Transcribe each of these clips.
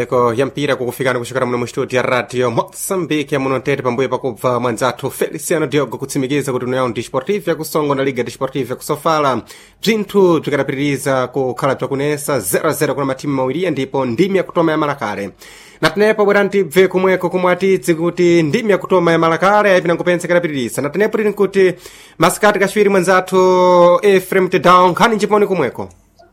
eko ya mpira kukufikani kuchokera muno mu studio ya radio moçambique yamuno ntete pambuyo pakubva mwanzathu feliciano diogo kutsimikiza kuti união desportiva yakusongo na liga desportiva yakusofala bzinthu bzikadapitiriza kukhala bzakunesa 0-0 kuna matimu mawiriya ndipo ndimi yakutoma ya malakale natenepo bwera ntibve kumweko kumwe atidzi kuti ndimi yakutoma ya malakale ayipina nkupensa ikadapitiriza natenepo tili nkuti masikati kachiwiri mwanzathu efrem tedown nkhani njiponi kumweko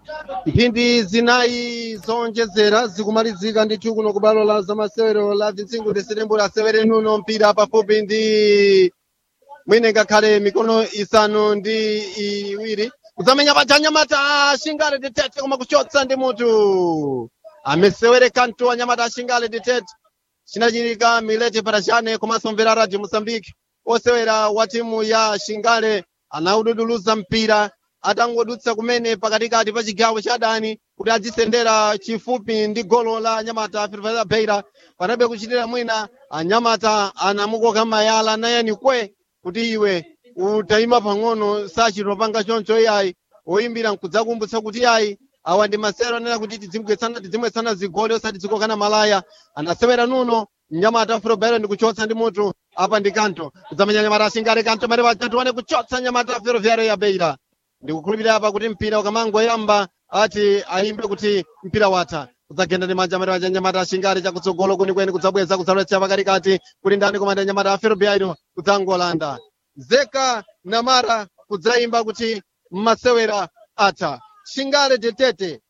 mphindi zinayi zonjezera zikumalizika ndithu kuno ku balo la zamasewero la bzintsingo desitembo lasewere nuno mpira pafupi ndi mwine ngakhale mikono isanu ndi iwiri kudzamenya pachanyamata ashingale ditete koma kuchotsa ndi mutu amesewere kanto anyamata ashingale ditete chinachitika milete parashane komanso mvera radio mosambike osewera wa timu ya shingale anaududuluza mpira atangodutsa kumene pakatikati pa chigawo cha adani kuti adzisendera chifupi ndi golo la anyamata firifasa beira panabe kuchitira mwina anyamata anamukoka mayala nayani kwe kuti iwe utayima pang'ono sachitopanga choncho iyayi oyimbira nkudzakumbutsa kuti iyayi awa ndi masero anena kuti tidzimwetsana tidzimwetsana zigoli osati zikokana malaya anasewera nuno mnyamata firobero ndi kuchotsa ndi mutu apa ndi kanto kudzamenya nyamata ashingale kanto mare pachatuwane kuchotsa nyamata firovyaro ya beira ndikukhulupirira apa kuti mpira ukamangoyamba ati ayimbe kuti mpira watha kudzagenda ndi manja amene waja nyamata ashingale chakutsogolo kunikweni kudzabweza kudzalowetsa pakatikati kuti ndani komanda nyamata aferobiairo kudzangolanda zeka namara kudzayimba kuti masewera atha shingale tetete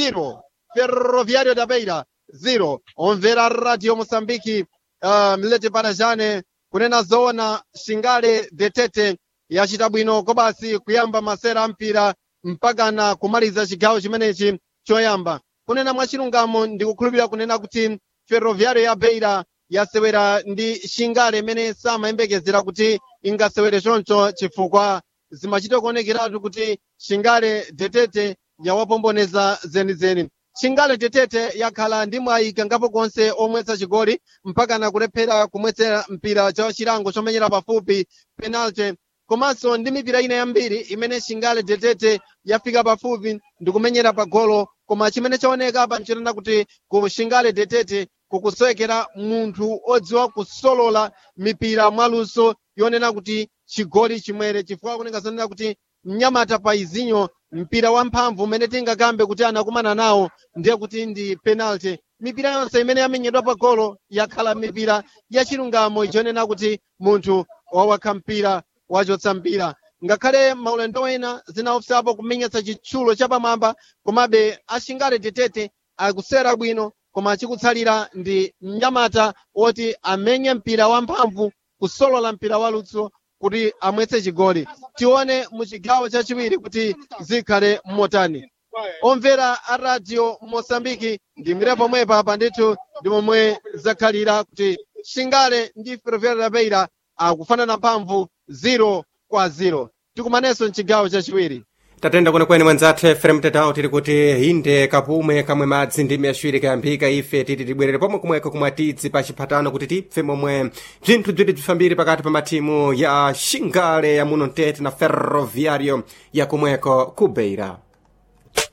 0 ferroviario da beira 0 omvera radio mosambiki uh, mlete parajane kunena zoona shingale detete yachita bwino kobasi kuyamba masera ampira mpakana kumaliza chigawo chimenechi choyamba kunena mwachilungamo ndikukhulupirira kunena kuti ferroviario ya beira yasewera ndi shingale imene samayembekezera kuti ingasewere choncho chifukwa zimachita kuonekeratu kuti shingale detete yawapomboneza zenizeni shingale tetete yakhala ndi mwayi kangapo konse omwetsa chigoli mpakana kulephera kumwetsera mpira cha chilango chomenyera pafupi penalty komanso ndi mipira ina yambiri imene shingale tetete yafika pafupi ndikumenyera pa golo koma chimene chaoneka pa nchitanda kuti ku shingale tetete kukusowekera munthu odziwa kusolola mipira mwaluso yonena kuti chigoli chimwere chifukwa kunenga zonena kuti mnyamata pa izinyo mpira wamphamvu umene tingakambe kuti anakumana nawo ndiye kuti ndi penalty mipira yonse imene yamenyedwa pa golo yakhala mipira yachilungamo ichonena kuti munthu wawakha mpira wachotsa mpira ngakhale maulendo ena zinaopsapo kumenyetsa chitsulo chapamwamba komabe ashingale tetete akusera bwino koma chikutsalira ndi mnyamata woti amenye mpira wamphamvu kusolola mpira walutso kuti amwetse chigoli tione mu chigawo chachiwiri kuti zikhale motani omvera a radio mosambiki ndimire pomwepa apa ndithu ndi momwe zakhalira kuti shingale ndi ferroviario da beira akufanana mphamvu 0 kwa 0 tikumanenso mchigawo chachiwiri tatenda kwenekwene mwanzathu efrem tedown tili kuti inde kapumwe kamwe madzi ndimi yaciwiri kayambika ife titi tibwerere pomwe kumweko kumwe atidzi pa chiphatano kuti tipfe momwe bzinthu bziti bzifambire pakati pa matimu ya shingale ya muno mtete na ferroviario ya kumweko ku beira